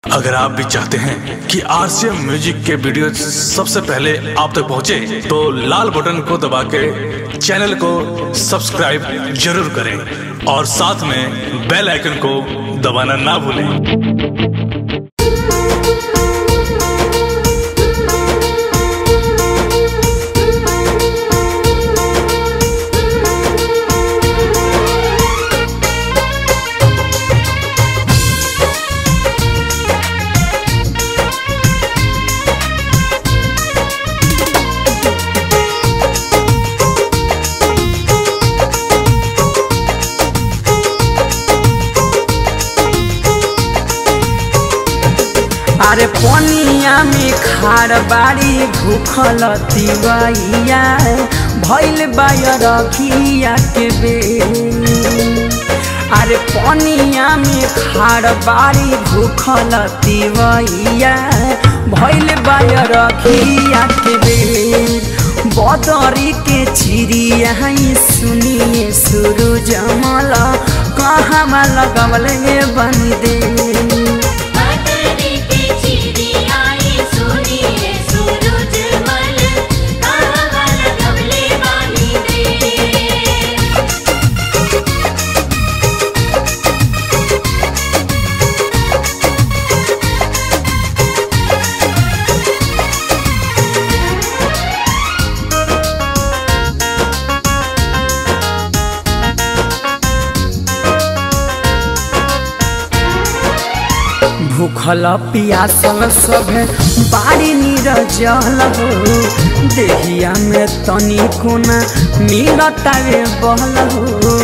अगर आप भी चाहते हैं कि आरसीएम म्यूजिक के वीडियो सबसे पहले आप तक पहुंचे, तो लाल बटन को दबा के चैनल को सब्सक्राइब जरूर करें और साथ में बेल आइकन को दबाना ना भूलें अरे पनिया में खार बाड़ी भूखल तिवैया भैल बायर रखिया के बे अरे पनिया में खार बाड़ी भूखल तिवैया भैल बायर रखिया के बे बदरी के चिड़िया सुनिए सुरु जमल कहाँ लगवले बन दे बदरी के चिड़ियाई सुनिए सूरज मल कहाँ लगवले बानी दे भूखल पियासल सब बाड़ी निरजल हो देहिया में तनी कोना मिलतावे बहल हो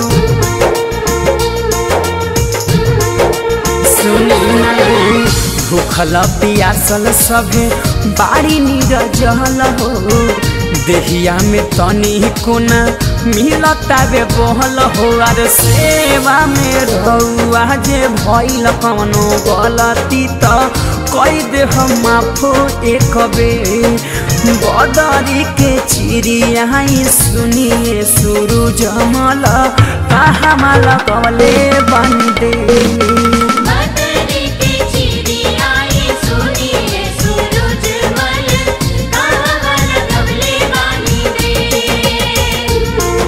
सुनी ना भूखल पियासल सब बाड़ी निरजल हो देहिया में तनी कोना मिलतावे बहल हो अरे सेवा में रहुआ जे भइल कवनो गलती त कई दे हम माफो एक बेर बदरी के चिड़िया सुनिए सुरु जमल कहाँ माला कवले बन दे बदरी के चिड़ियाई सुनिए सूरज मल कहाँ लगवले बानी दे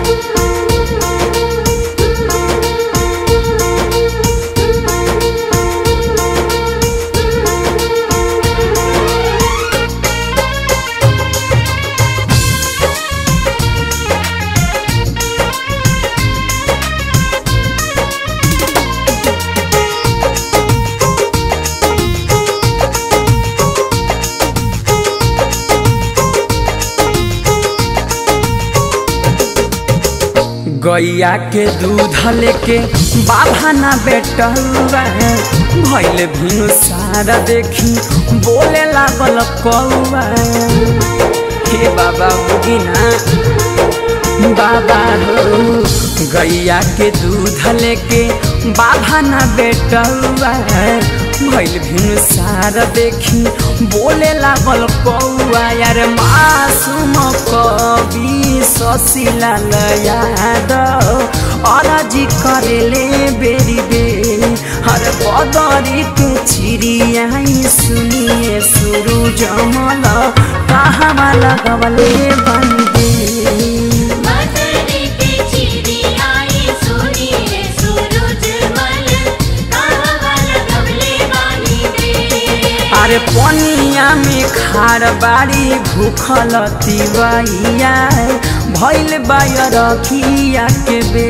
गैया के दूध लेके बाबा ना बेटुआ भैल भिनु सारा देखी बोले लागल कौआ हे बाबा बुगिना बाबा हो गैया के दूध लेके बाबा ना बेटुआ भैल भिनु सारा देखी बोले लागल कौआ यार मासूम कवि ससिला यादव अरजी करेले बेरी बे हर बदरी के चिड़िया सुनिए सुरु जमल कहाँ लगवले बन दे बदरी के चिड़ियाई सुनिए सूरज मल कहाँ लगवले बानी दे अरे पनिया में खार बाड़ी भूखल तिवैया भैल बायर रखिया के बे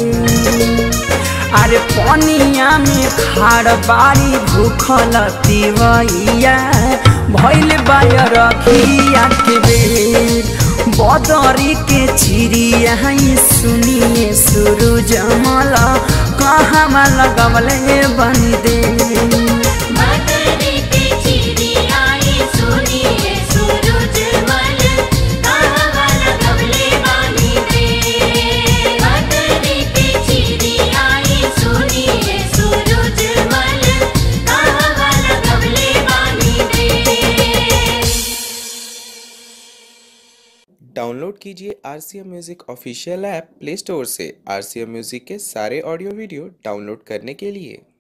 अरे पनिया में खार बाड़ी भूखल तिवैया भैल बायर रखिया के बे बदरी के चिड़िया सुनिए सुरु जमल कहाँ लगवले बन दे बदरी के चिड़ियाई सुनिए सूरज मल कहाँ लगवले बानी दे बदरी के चिड़ियाई सुनिए सूरज मल कहाँ लगवले बानी दे डाउनलोड कीजिए R C M music official app play store से आर सी एम म्यूज़िक के सारे ऑडियो वीडियो डाउनलोड करने के लिए